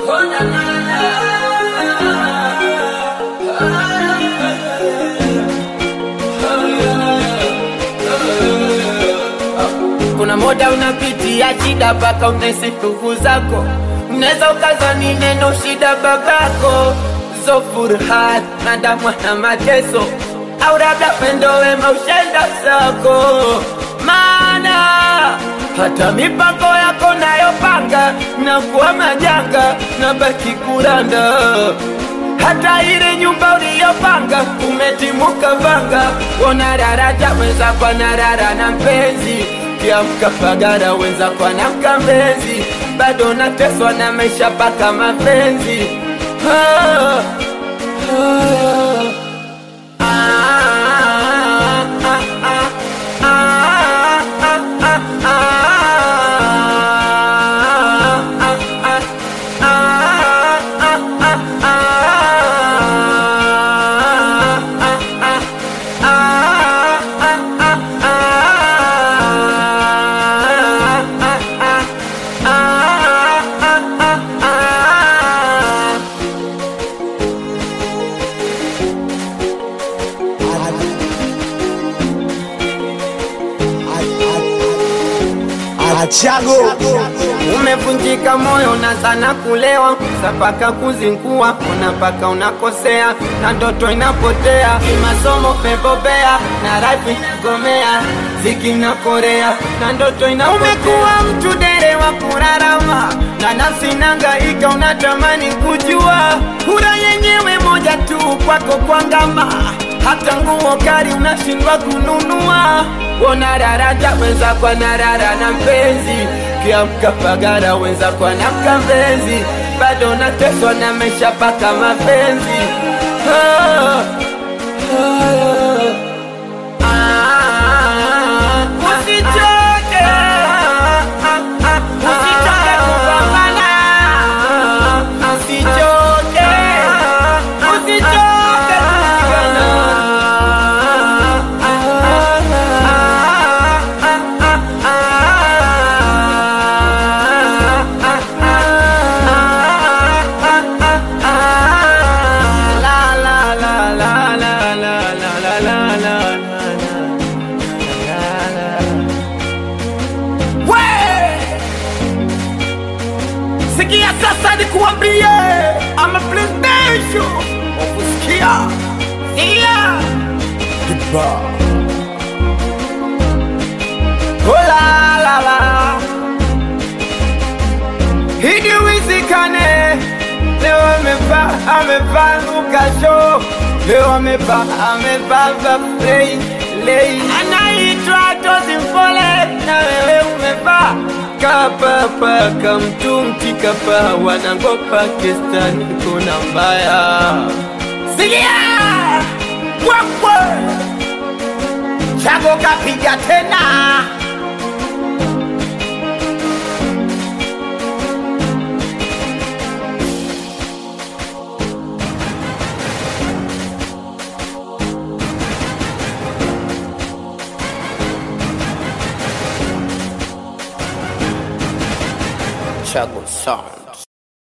Kuna muda unapitia shida mpaka unahisi ndugu zako, unaweza ukazani neno shida babako, zo furaha na damwa na mateso, au labda pendo wema ushenda zako, maana hata mipango yako nayopanga na kuwa majanga na baki kuranda hata ile nyumba uliyopanga umetimuka vanga, wona daraja weza kwa narara na mpenzi kiamka pagara weza kwa na mkambenzi, bado nateswa na maisha paka mapenzi ah, ah, ah, ah, ah, ah, ah, ah, Achago Umevunjika moyo na sana kulewa, sapaka kuzingua, unapaka unakosea, na ndoto inapotea, kimasomo pebobea, na rapi gomea, ziki na korea, na ndoto inapotea. Umekuwa mtu dere wa kurarama, na nafsi nangaika, unatamani kujua, kura yenyewe moja tu kwako kwangama hata nguo kali unashindwa kununua. Wona daraja wenza kwa narara na mpenzi, kiamka pagara wenza kwa na mkambenzi, bado nateswa na maisha paka mapenzi ah, ah, ah, usichoke, usichoke kupambana, usichoke, usichoke kupigana. Sikia sasa nikuambie, ama presidential ukusikia, sikia Oh la la la Hidi wizikane Leo amevaa amevaa lukasho Leo amevaa amevaa vafrei lei Anaitwa Tozi Mpole na wewe umevaa Kapapa kamtumti kapa wanangopa kestani kuna mbaya Sikia Wakwe Chago kapiga tena Chago Sound